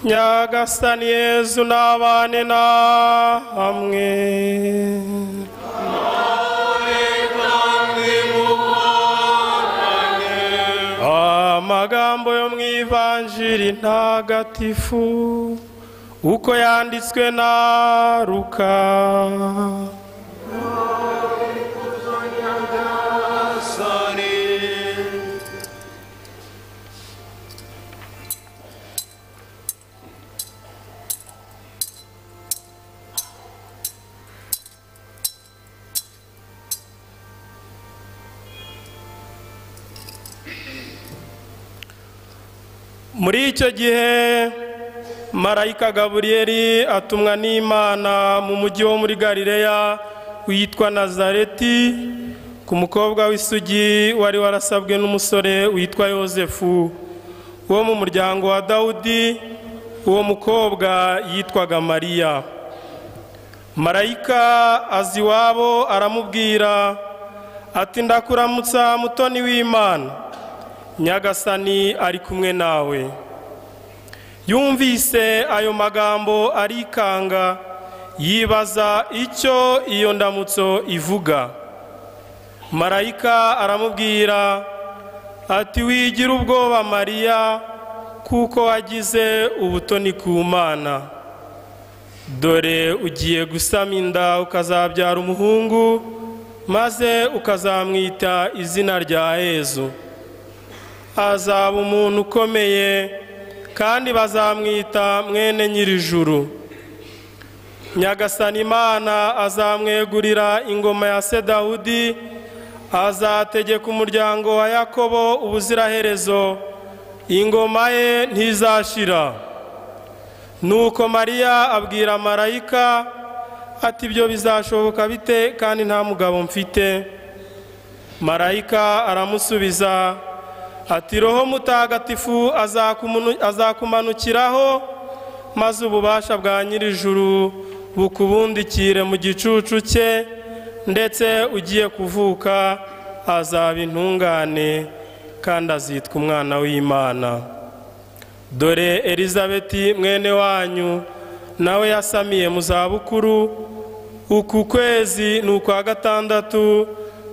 nyagasani yezu n'abane namwe amagambo yo mu ivanjiri ntagatifu uko yanditswe na ruka muri icyo gihe marayika gaburiyeri atumwa n'imana mu mujyi wo muri galileya witwa nazareti ku mukobwa w'isugi wari warasabwe n'umusore witwa yosefu wo mu muryango wa dawudi uwo mukobwa yitwaga mariya marayika azi iwabo aramubwira ati ndakuramutsa mutoni w'imana nyagasani ari kumwe nawe yumvise ayo magambo arikanga yibaza icyo iyo ndamutso ivuga marayika aramubwira ati wigira ubwoba mariya kuko wagize ubutoni ku mana dore ugiye gusama inda ukazabyara umuhungu maze ukazamwita izina rya yezu azaba umuntu ukomeye kandi bazamwita mwene nyirijuru nyagasani imana azamwegurira ingoma ya se dawudi azategeka umuryango wa yakobo ubuziraherezo ingoma ye ntizashira nuko mariya abwira marayika ati ibyo bizashoboka bite kandi nta mugabo mfite marayika aramusubiza ati roho mutagatifu azakumanukiraho maze ububasha bwa nyirijuru bukubundikire mu gicucu cye ndetse ugiye kuvuka azaba intungane kandi azitwa umwana w'imana dore elizabeti mwene wanyu nawe yasamiye mu zabukuru uku kwezi ni ukwa gatandatu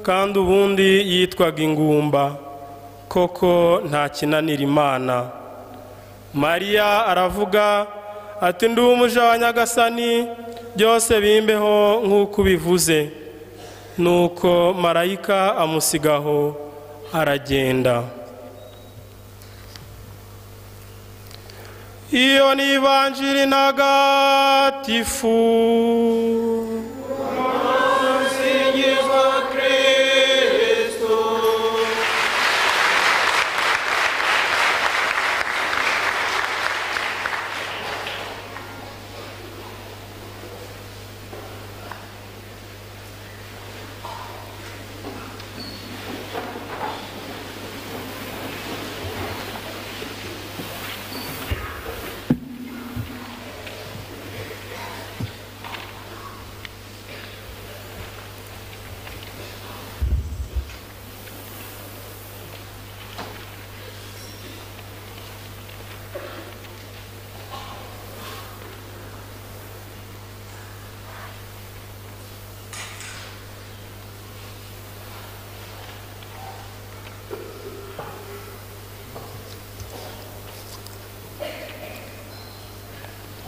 kandi ubundi yitwaga ingumba koko nta kinanira imana mariya aravuga ati ndi umuja wa nyagasani byose bimbeho nk'uko ubivuze nuko marayika amusigaho aragenda iyo ni ivanjiri ntagatifu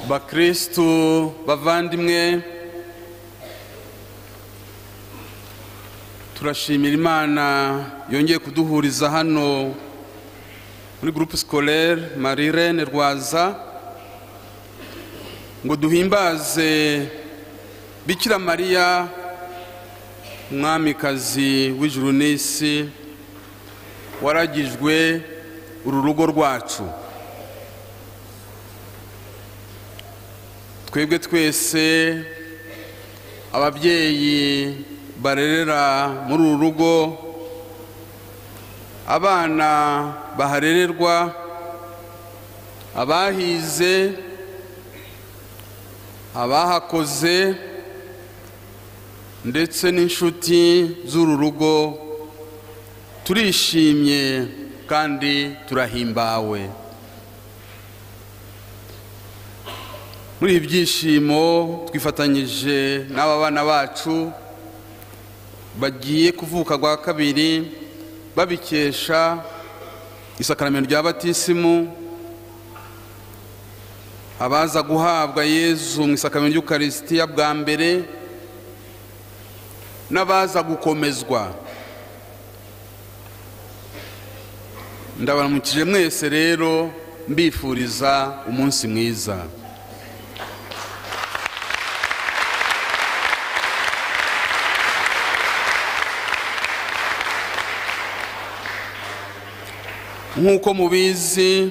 bakirisitu bavandimwe turashimira imana yongeye kuduhuriza hano muri gurupe sikorere marirene rwaza ngo duhimbaze bikira mariya umwamikazi w'ijuru n'isi waragijwe uru rugo rwacu twebwe twese ababyeyi barerera muri uru rugo abana baharererwa abahize abahakoze ndetse n'inshuti z'uru rugo turishimye kandi turahimbawe muri ibi byishimo twifatanyije n'aba bana bacu bagiye kuvuka rwa kabiri babikesha isakaramentu rya batisimu abaza guhabwa yezu mu isakaramentu ry'ukarisitiya bwa mbere n'abaza gukomezwa ndabaramukije mwese rero mbifuriza umunsi mwiza nk'uko mubizi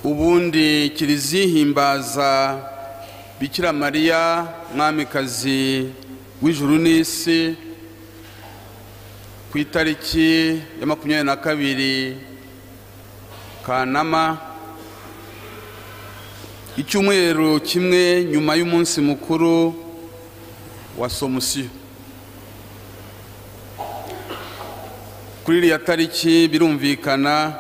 ubundi kiliziya ihimbaza bikira mariya mwamikazi w'ijuru n'isi ku itariki ya makumyabiri na kabiri kanama icyumweru kimwe nyuma y'umunsi mukuru wa somusiyo kuri iriya tariki birumvikana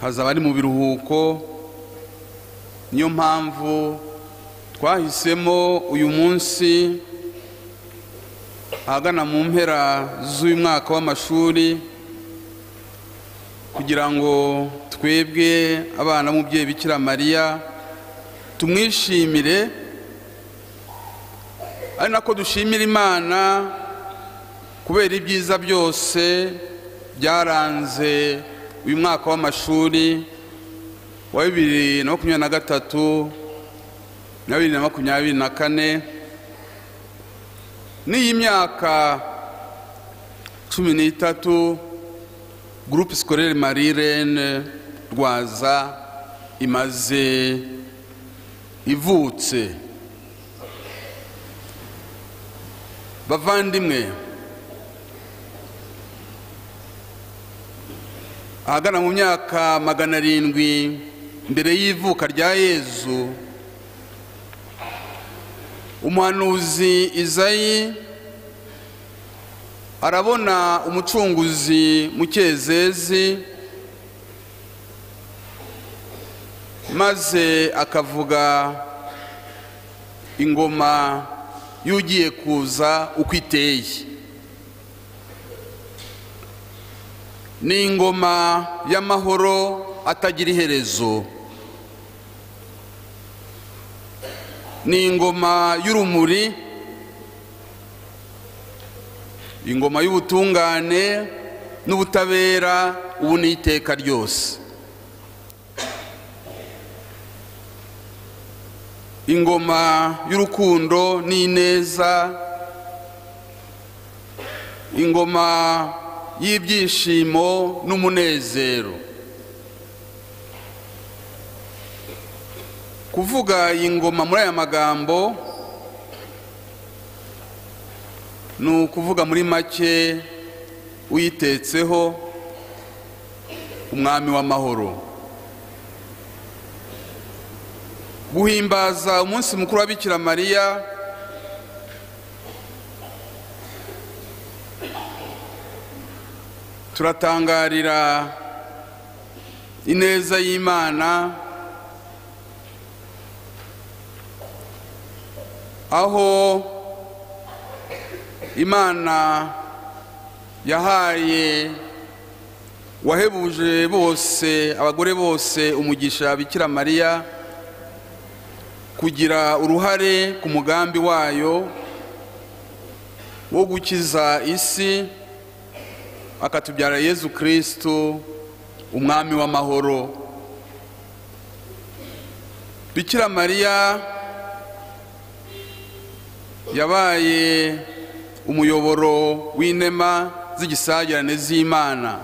hazaba ari mu biruhuko niyo mpamvu twahisemo uyu munsi ahagana mu mpera z'uyu mwaka w'amashuri kugira ngo twebwe abana b'umubyeyi bikira mariya tumwishimire ari nako dushimira imana kubera ibyiza byose byaranze uyu mwaka w'amashuri wa bibiri na makumyabiri na gatatu na bibiri na makumyabiri na kane n'iyi myaka cumi n'itatu gurupe sikorere marirene rwaza imaze ivutse bavandimwe ahagana mu myaka magana arindwi mbere y'ivuka rya yezu umuhanuzi izayi arabona umucunguzi mu cyezezi maze akavuga ingoma y'ugiye kuza uko iteye ni ingoma y'amahoro atagira iherezo ni ingoma y'urumuri ingoma y'ubutungane n'ubutabera ubu ni iteka ryose ingoma y'urukundo n'ineza ingoma y'ibyishimo n'umunezero kuvuga iyi ngoma muri aya magambo ni ukuvuga muri make uyitetseho umwami w'amahoro guhimbaza umunsi mukuru wa bikira mariya turatangarira ineza y'imana aho imana yahaye wahebuje bose abagore bose umugisha bikira mariya kugira uruhare ku mugambi wayo wo gukiza isi akatubyara yezu kirisitu umwami w'amahoro bikira mariya yabaye umuyoboro w'inema z'igisagirane z'imana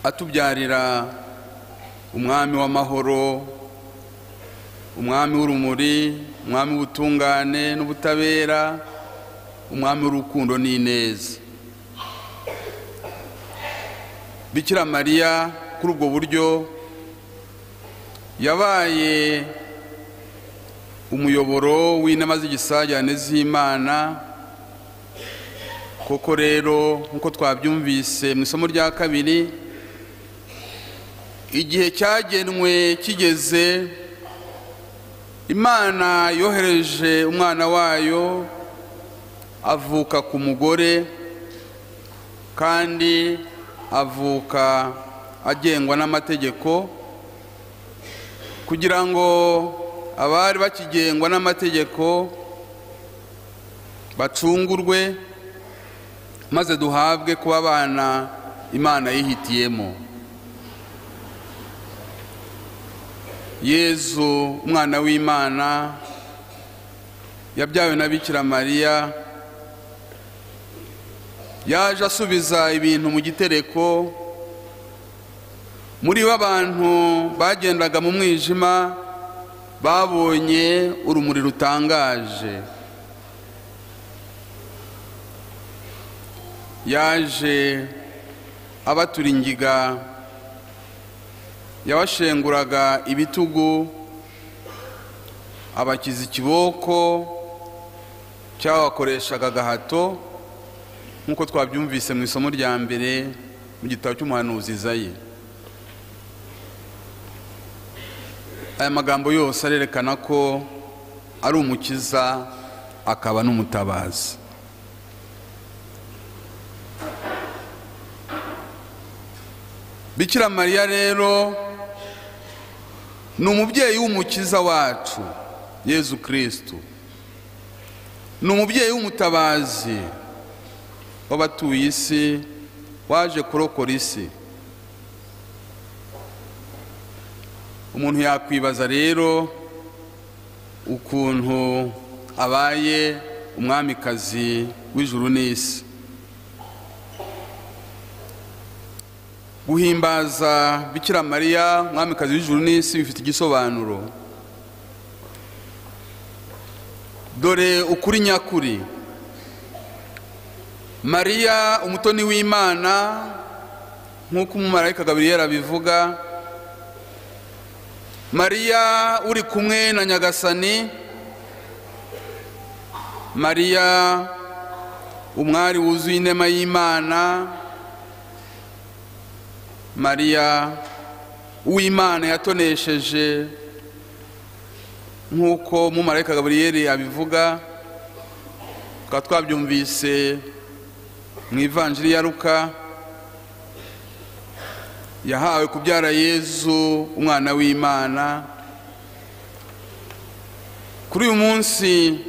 atubyarira umwami w'amahoro umwami w'urumuri umwami w'ubutungane n'ubutabera umwami w'urukundo n'ineza bikira mariya kuri ubwo buryo yabaye umuyoboro w'inama z'igisagirane z'imana koko rero nk'uko twabyumvise mu isomo rya kabiri igihe cyagenwe kigeze imana yohereje umwana wayo avuka ku mugore kandi avuka agengwa n'amategeko kugira ngo abari bakigengwa n'amategeko bacungurwe maze duhabwe kuba abana imana yihitiyemo yezu umwana w'imana yabyawe na bikira mariya yaje asubiza ibintu mu gitereko muri bo abantu bagendaga mu mwijima babonye urumuri rutangaje yaje abatura ingiga yabashenguraga ibitugu abakiza ikiboko cyabakoreshaga agahato nk'uko twabyumvise mu isomo rya mbere mu gitabo cy'umuhanuzi izayi aya magambo yose arerekana ko ari umukiza akaba n'umutabazi bikira mariya rero ni umubyeyi w'umukiza wacu yezu kirisitu ni umubyeyi w'umutabazi w'abatuye isi waje kurokora isi umuntu yakwibaza rero ukuntu abaye umwamikazi w'ijuru n'isi guhimbaza bikira mariya umwamikazi w'ijuru n'isi bifite igisobanuro dore ukuri nyakuri mariya umutoni w'imana nk'uko umumarayika gaburiyeri abivuga mariya uri kumwe na nyagasani mariya umwari wuzuye inema y'imana mariya uw'imana yatonesheje nk'uko umumarayika gaburiyeri abivuga tukaba twabyumvise mu ivanjiri ya ruka yahawe kubyara yezu umwana w'imana kuri uyu munsi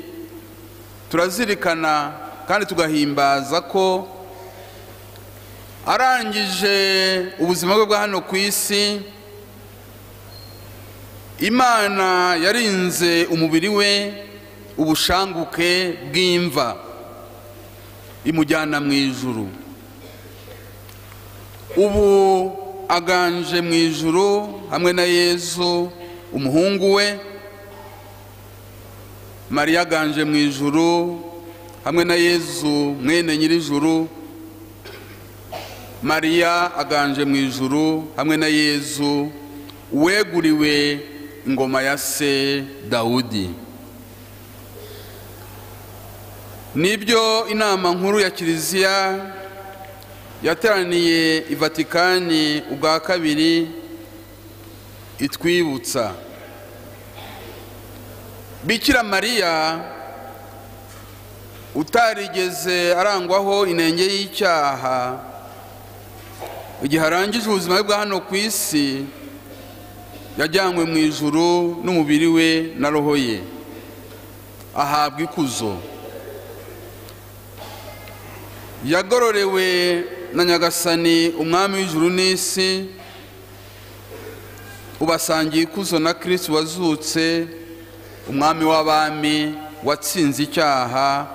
turazirikana kandi tugahimbaza ko arangije ubuzima bwe bwa hano ku isi imana yarinze umubiri we ubushanguke bw'imva imujyana mu ijuru ubu aganje mu ijuru hamwe na yezu umuhungu we mariya aganje mu ijuru hamwe na yezu mwene nyir'ijuru mariya aganje mu ijuru hamwe na yezu uweguriwe ingoma ya se dawudi nibyo inama nkuru ya kiliziya yateraniye i vatikani ubwa kabiri itwibutsa bikira mariya utarigeze arangwaho inenge y'icyaha igihe arangije ubuzima bwe bwa hano ku isi yajyanywe mu ijuru n'umubiri we na roho ye ahabwa ikuzo yagororewe na nyagasani umwami w'ijuru n'isi ubasangiye ikuzo na kirisi wazutse umwami w'abami watsinze icyaha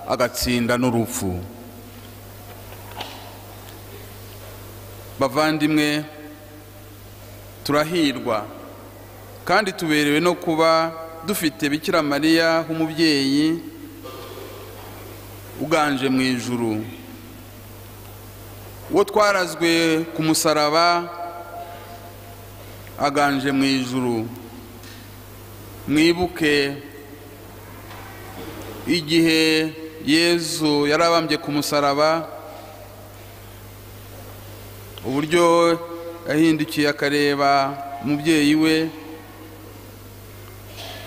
agatsinda n'urupfu bavandimwe turahirwa kandi tuberewe no kuba dufite bikira mariya nk'umubyeyi uganje mu ijuru uwo twarazwe ku musaraba aganje mu ijuru mwibuke igihe yezu yari abambye ku musaraba uburyo yahindukiye akareba umubyeyi we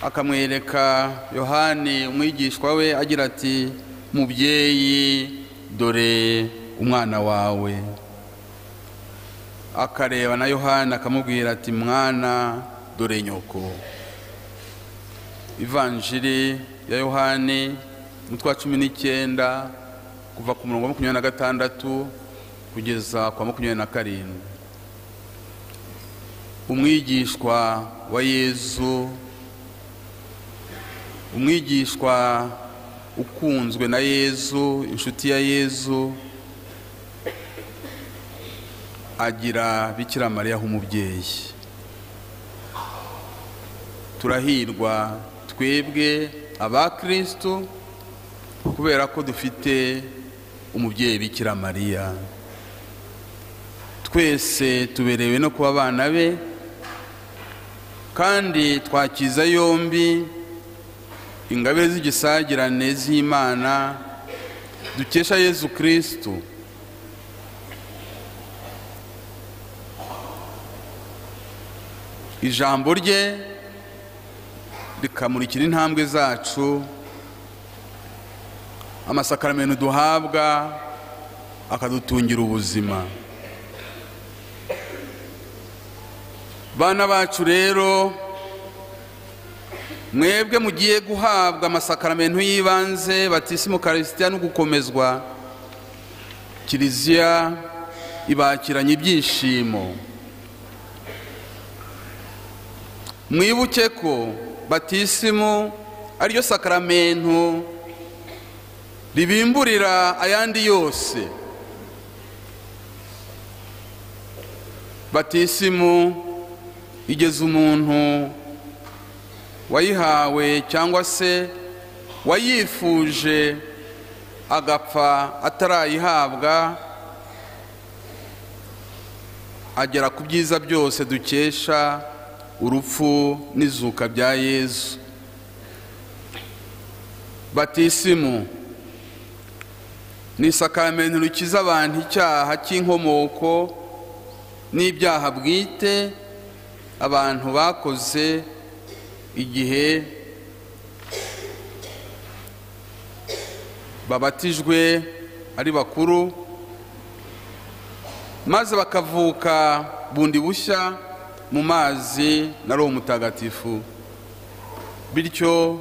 akamwereka yohani umwigishwa we agira ati mubyeyi dore umwana wawe akareba na yohani akamubwira ati mwana dore nyoko ivanjiri ya yohani umutwe wa cumi n'icyenda kuva ku murongo wa makumyabiri na gatandatu kugeza kwa makumyabiri na karindwi umwigishwa wa yezu umwigishwa ukunzwe na yezu inshuti ya yezu agira bikira mariya nk'umubyeyi turahirwa twebwe abakirisitu kubera ko dufite umubyeyi bikira mariya twese tuberewe no kuba abana be kandi twakiza yombi ingabe z'igisagirane z'imana dukesha yezu kirisitu ijambo rye rikamurikira intambwe zacu amasakaramentu duhabwa akadutungira ubuzima bana bacu rero mwebwe mugiye guhabwa amasakaramentu y'ibanze batisimu karisitiya no gukomezwa kiliziya ibakiranye ibyishimo mwibuke ko batisimu ariyo sakaramentu ribimburira ayandi yose batisimu igeza umuntu wayihawe cyangwa se wayifuje agapfa atarayihabwa agera ku byiza byose dukesha urupfu n'izuka bya yezu batisimu ni isakaramentu rukiza abantu icyaha cy'inkomoko n'ibyaha bwite abantu bakoze igihe babatijwe ari bakuru maze bakavuka bundi bushya mu mazi na roho mutagatifu bityo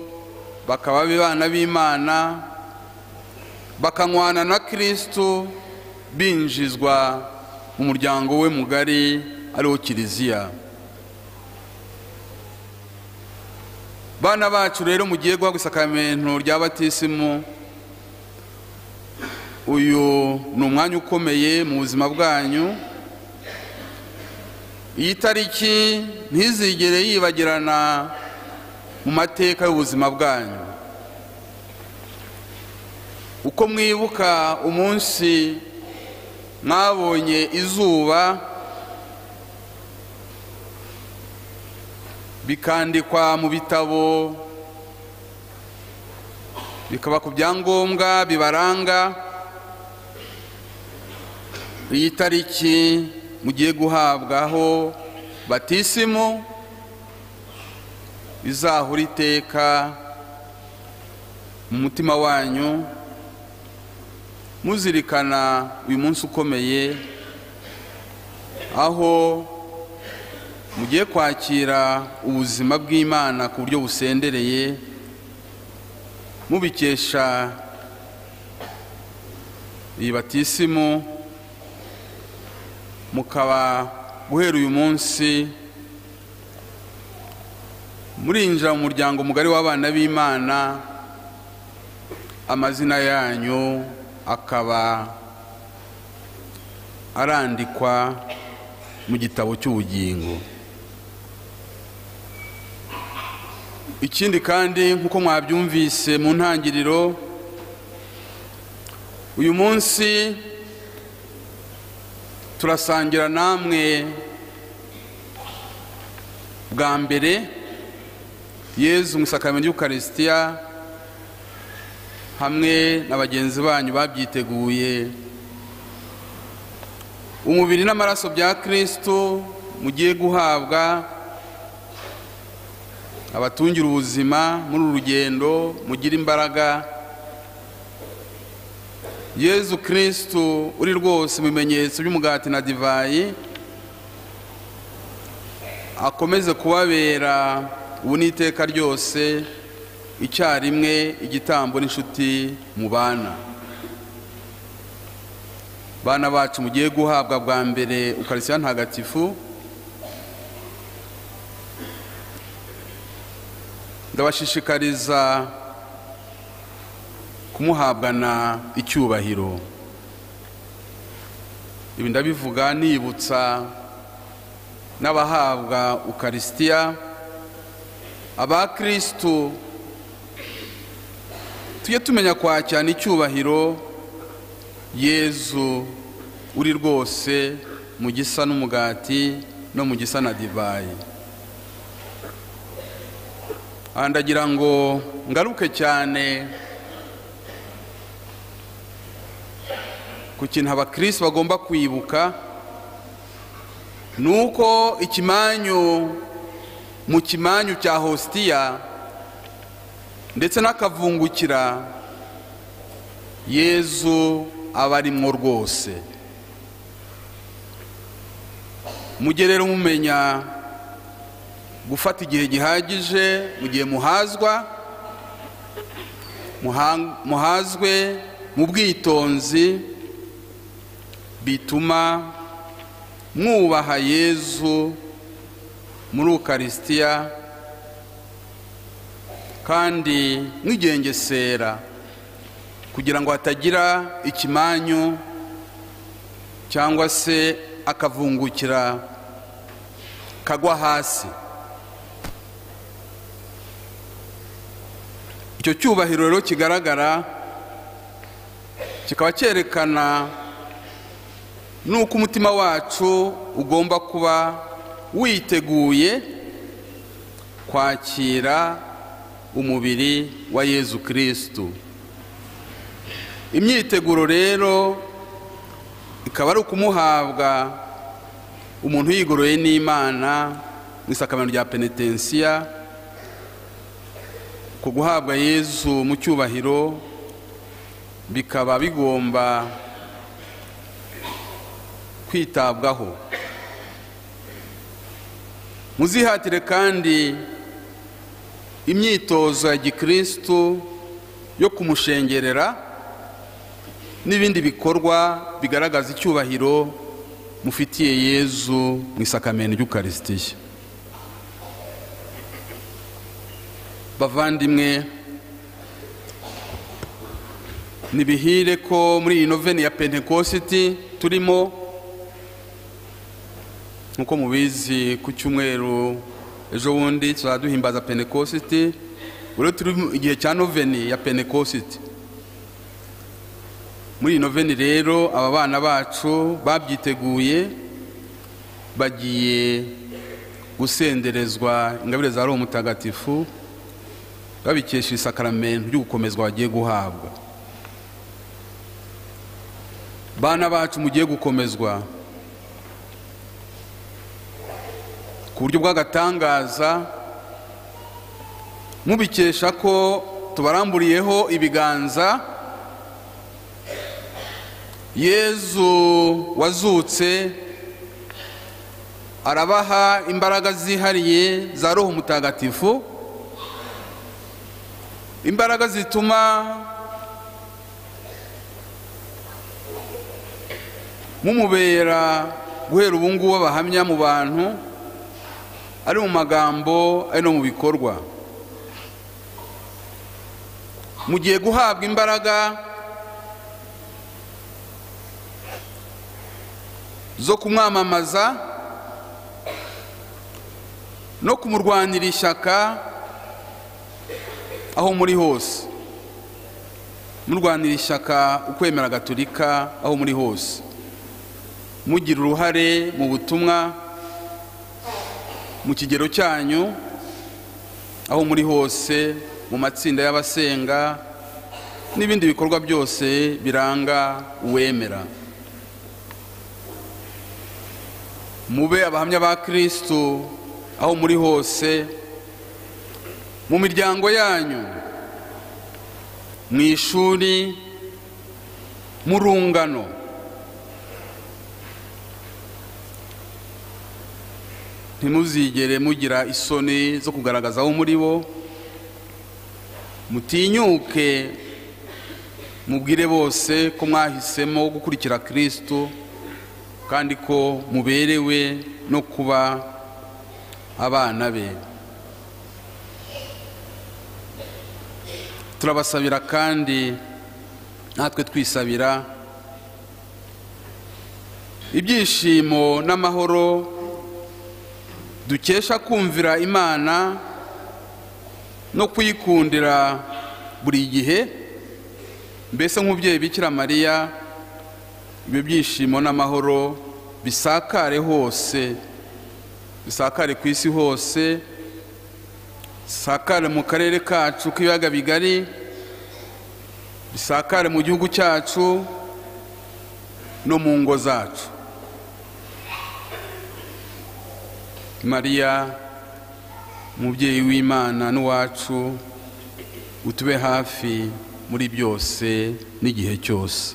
bakaba abana b'imana bakanywana na kirisitu binjizwa mu muryango we mugari ariwo kiliziya bana bacu rero mugiye guhabwa isakamento rya batisimu uyu ni umwanya ukomeye mu buzima bwanyu iyi tariki ntizigere yibagirana mu mateka y'ubuzima bwanyu uko mwibuka umunsi mwabonye izuba bikandikwa mu bitabo bikaba ku byangombwa bibaranga iyi tariki mugiye guhabwaho batisimu izahura iteka mu mutima wanyu muzirikana uyu munsi ukomeye aho mugiye kwakira ubuzima bw'imana ku buryo busendereye mubikesha iyi batisimu mukaba guhera uyu munsi murinjira mu muryango mugari w'abana b'imana amazina yanyu akaba arandikwa mu gitabo cy'ubugingo ikindi kandi nk'uko mwabyumvise mu ntangiriro uyu munsi turasangira namwe bwa mbere yezu mu isakaramentu y'ukarisitiya hamwe na bagenzi banyu babyiteguye umubiri n'amaraso bya kirisitu mugiye guhabwa abatungira ubuzima muri uru rugendo mugire imbaraga yezu kirisitu uri rwose mu bimenyetso by'umugati na divayi akomeze kubabera ubu n'iteka ryose icyarimwe igitambo n'inshuti mu bana bana bacu mugiye guhabwa bwa mbere ukarisiya ntagatifu ndabashishikariza kumuhabwana icyubahiro ibi ndabivuga nibutsa n'abahabwa ukarisitiya abakirisitu tujye tumenya kwakirana icyubahiro yezu uri rwose mu gisa n'umugati no mu gisa na divayi aha ndagira ngo ngaruke cyane ku kintu abakirisitu bagomba kwibuka ni uko ikimanyu mu kimanyu cya hositiya ndetse n'akavungukira yezu aba arimo rwose mujye rero mumenya gufata igihe gihagije mu gihe muhazwa muha- muhazwe mu bwitonzi bituma mwubaha yezu muri ukarisitiya kandi mwigengesera kugira ngo hatagira ikimanyu cyangwa se akavungukira kagwa hasi icyo cyubahiro rero kigaragara kikaba cyerekana nuko umutima wacu ugomba kuba witeguye kwakira umubiri wa yezu kirisitu imyiteguro rero ikaba ari ukumuhabwa umuntu yigoroye n'imana mu isakamento rya penetensiya ku guhabwa yezu mu cyubahiro bikaba bigomba kwitabwaho muzihatire kandi imyitozo ya gikirisitu yo kumushengerera n'ibindi bikorwa bigaragaza icyubahiro mufitiye yezu mu isakamento ry'ukarisitiya bavandimwe nibihire ko muri iyi noveni ya pentekositi turimo nk'uko mubizi ku cyumweru ejo bundi tuzajya duhimbaza pentekositi rero turi mu igihe cya noveni ya pentekositi muri iyi noveni rero aba bana bacu babyiteguye bagiye gusenderezwa ingabire za roho mutagatifu babikesha isakaramentu ry'ugukomezwa bagiye guhabwa bana bacu mugiye gukomezwa ku buryo bw'agatangaza mubikesha ko tubaramburiyeho ibiganza yezu wazutse arabaha imbaraga zihariye za roho mutagatifu imbaraga zituma mumubera guhera ubu ngubu abahamya mu bantu ari mu magambo ari no mu bikorwa mugiye guhabwa imbaraga zo kumwamamaza no kumurwanira ishyaka aho muri hose murwanira ishyaka ukwemera gatolika aho muri hose mugira uruhare mu butumwa mu kigero cyanyu aho muri hose mu matsinda y'abasenga n'ibindi bikorwa byose biranga uwemera mube abahamya ba kirisitu aho muri hose mu miryango yanyu mu ishuri mu rungano ntimuzigere mugira isoni zo kugaragaza aho muri bo mutinyuke mubwire bose ko mwahisemo gukurikira kirisitu kandi ko muberewe no kuba abana be turabasabira kandi natwe twisabira ibyishimo n'amahoro dukesha kumvira imana no kuyikundira buri gihe mbese nk'umubyeyi bikira mariya ibyo byishimo n'amahoro bisakare hose bisakare ku isi hose bisakare mu karere kacu k'ibiyaga bigari bisakare mu gihugu cyacu no mu ngo zacu mariya umubyeyi w'imana n'uwacu utube hafi muri byose n'igihe cyose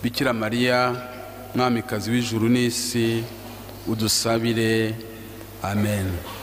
bikira mariya mwamikazi w'ijuru n'isi udusabire amen